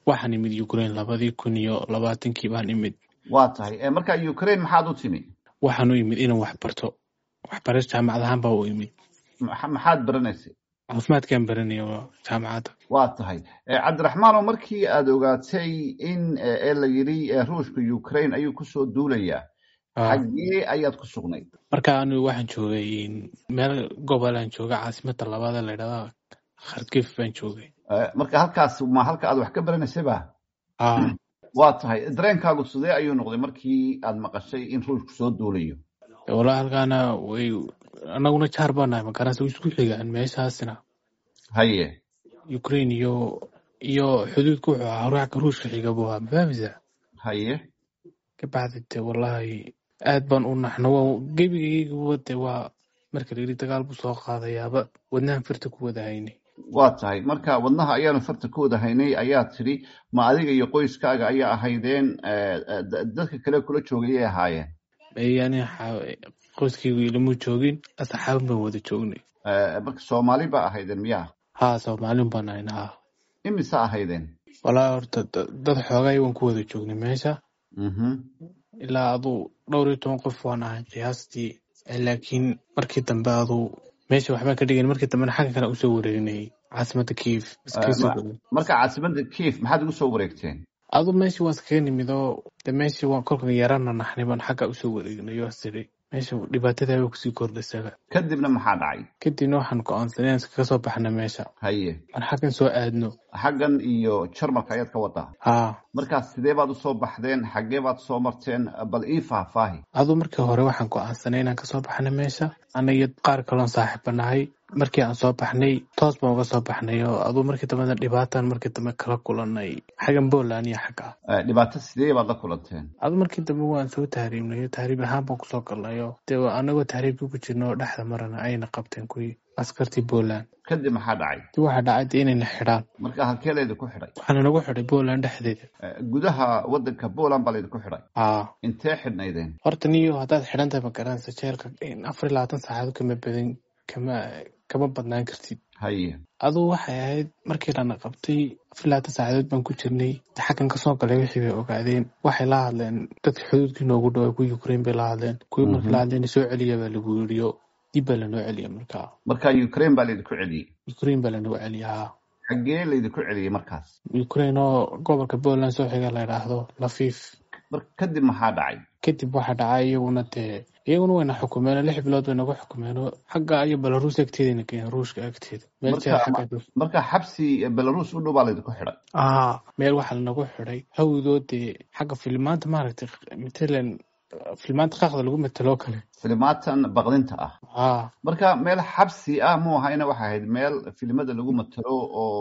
waxaan imid ukraine labadii kun iyo labaatankii baan imid waa tahay marka ukraine maxaad u timi waxaan u imid inaan wax barto waxbaris jaamacad ahaan baa u imid maxaad baranaysay caafimaadkaan baranaya jaamacadda waa tahay cabdiraxmaano markii aad ogaatay in ee la yidhi ruushka ukraine ayuu kusoo duulayaa xaggee ayaad ku sugnayd marka anigu waxaan joogay meel gobolaan jooga caasimada labaad ee layidhahda kharkif baan joogay marka halkaas ma halka aad wax ka baranaysayba a waa tahay dareenkaagu sidee ayuu noqday markii aad maqashay in ruushku soo duulayo walahi halkaana way anaguna jaar baa nahay magaranaysa isku xigaan meeshaasna haye ukraine iyo iyo xuduudka wuxuu ahaa ruuxka ruushka xiga buu ahaa mafahmisa haye kabacdi de wallahi aad baan u naxno waa gebigayga de waa marka layidhi dagaal buu soo qaadayaaba wadnahan firta ku wada haynay waa tahay marka wadnaha ayaanu farta ku wada haynay ayaa tidhi ma adiga iyo qoyskaaga ayaa ahaydeen dadka kale kula joogayay ahaayeen yani qoyskaygu ilama joogin asxaabin baan wada joognay marka soomaali ba ahaydeen miyaa ha soomaalin baan ahayn ha imise ahaydeen walahi horta dad xoogay waan ku wada joognay meesha ilaa aduu dhowr iyo toban qof waan ahay qiyaastii laakiin markii dambe aduu meesha waxbaan ka dhigan markii dambena xagga kale usoo wareegnayay caasimada kiif marka caasimada kiif maxaad ugu soo wareegteen adu meeshii waan iskaga nimid oo de meeshii waan kolkan yarana naxnay baan xagga usoo wareegnay oo siri meesha dhibaatadaaba kusii kordhasaga kadibna maxaa dhacay kadibna waxaan go-aansanay inaan iskaga soo baxna meesha haye aan xaggan soo aadno xaggan iyo jarmalka ayaad ka wadaa ha markaas sidee baad usoo baxdeen xaggee baad soo marteen bal ii faahfaahi aduu markii hore waxaan go-aansanay inaan kasoo baxna meesha anagiyo qaar kaloon saaxiiba nahay markii aan soo baxnay toos baan uga soo baxnay oo aduu markii dambena dhibaatan markii dambe kala kulanay xaggan poland iyo xagga dhibaato sidee baad la kulanteen aduu markii dambe waan soo tahriibnay tahriib ahaan baan kusoo galnayo dee anagoo tahriibka ku jirna oo dhexda marana ayna qabteen kuwii askartii poland kadib maxaa dhacay dib waxaa dhacay de inayna xidhaan marka halkee laydinku xidhay waxaana nagu xidhay poland dhexdeeda gudaha wadanka poland baa laydinku xidhay a intee xidhnaydeen horta niyo haddaad xidhan tahay magaranaysa jeelka afar iyo labaatan saacadood kama badan kama kama badnaan kartid haye aduu waxay ahayd markii lana qabtay afar labaatan saacadood baan ku jirnay xaggan kasoo galay wixii bay ogaadeen waxay la hadleen dadka xuduudkii noogu dhawaa kuwii ukraine bay la hadleen kuwii markii la hadleen soo celiya baa lagu yiriyo dib baa lanoo celiya markaa marka ukraine baa laydinku celiyey ukraine baa lanoo celiyaa xaggee laydinku celiyey markaas ukraine oo gobolka poland soo xiga la yidhaahdo lafiif mar kadib maxaa dhacay kadib waxaa dhacay iyaguna dee iyaguna wayna xukumeen lix bilood bay nagu xukumeen oo xagga iyo belarus agteedana keeneen ruushka agteeda meel jeel xagga marka xabsi belarus u dhow baa laydinku xidhay aa meel waxaa lanagu xidhay hawdoo dee xagga filimaanta maaragtay matalan filimaanta qaaqda lagu mataloo kale filimaatan baqdinta ah a marka meel xabsi ah mu ahayna waxay ahayd meel filimada lagu matalo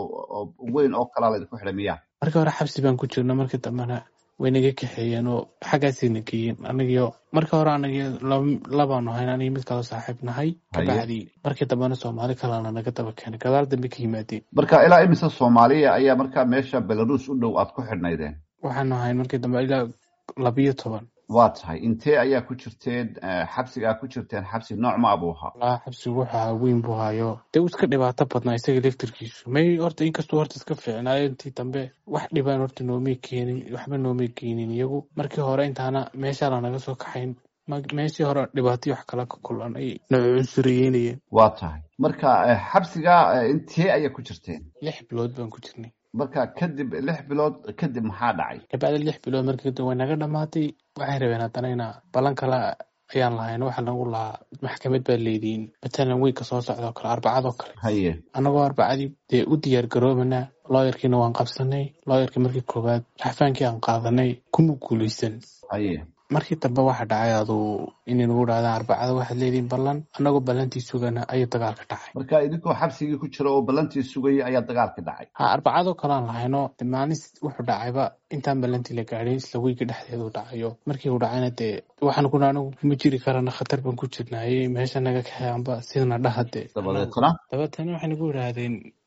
oo weyn oo kalaa laydinku xidhay miya markii hore xabsi baan ku jirna markii dambena way naga kaxeeyeen oo xaggaasayna geeyeen anagiyo markii hore anagio labaanu hayn anigi mid kaloo saaxiib nahay kabacdi markii dambena soomaali kalena naga daba keenay gadaal dambe ka yimaadeen marka ilaa imise soomaaliya ayaa markaa meesha belarus u dhow aad ku xidhnaydeen waxaanu hayn markii dambe ilaa labiyo toban waa tahay intee ayaa ku jirteen xabsigaa ku jirteen xabsi nooc ma abuu ahaa walaa xabsigu wuxuu ahaa weyn buu hayo dee u iska dhibaato badnaa isaga leftirkiisu may horta inkastuu horta iska fiicnaayo intii dambe wax dhibaan horta noomay keenin waxba noomay keenin iyagu markii hore intaana meeshaa lanaga soo kaxayn meeshii hore dhibaatyo wax kala ka kulan ay nacunsureyeynayeen waa tahay marka xabsigaa intee ayaa ku jirteen lix bilood baan ku jirnay marka kadib lix bilood kadib maxaa dhacay kabacdi lix bilood markii kadib way naga dhamaatay waxay rabeen haddana ina balan kale ayaan lahayn waxa nagu lahaa maxkamad baa leediin matalan weynka soo socda oo kale arbacadoo kale haye annagoo arbacadii dee u diyaar garoobana looyarkiina waan qabsanay looyarkii markii koowaad raxfaankii aan qaadanay kuma guulaysan haye markii dambe waxa dhacay aduu inay nagu dhahdaan arbacada waxaad leedihin ballan annagoo ballantii sugana ayuu dagaalka dhacay marka idinkoo xabsigii ku jira oo ballantii sugayay ayaa dagaalka dhacay ha arbacadoo kalean lahayno de maalin wuxuu dhacayba intaan ballantii la gaadhin isla weyga dhexdeedu dhacayo markii uu dhacayna dee waxaan kuna anigu kuma jiri karana khatar baan ku jirnaayey meesha naga kaxeanba sidana dhaha dee dabadeetna dabeetana waxay nagu yidhaahdeen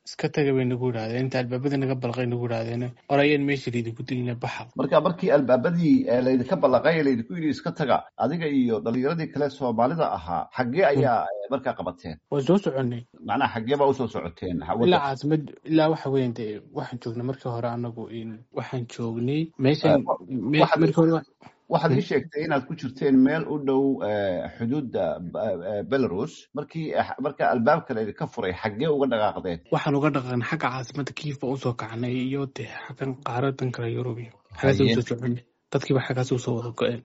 iska taga bay nagu yidhahdeen inta albaabada naga balqay nagu yidhahdeen orayeen meesha laydinku dilina baxa marka markii albaabadii laydinka ballaqay ee laydinku yidhi iska taga adiga iyo dhalinyaradii kale soomaalida ahaa xaggee ayaa markaa qabateen waan soo soconay macnaha xaggee baa usoo socoteen ilaa caasimad ilaa waxa weyan de waxaan joognay markii hore anagu waxaan joognay meeshan markii hore waxaad ii sheegtay inaad ku jirteen meel u dhow xuduudda belarus markii marka albaabka laydinka furay xaggee uga dhaqaaqdeen waxaan uga dhaqaaqnay xagga caasimada kiif baa usoo kacnay iyo de xaggan qaaradan kale yurub iyo xaggaas usoo soconay dadkiiba xaggaas usoo wada go-een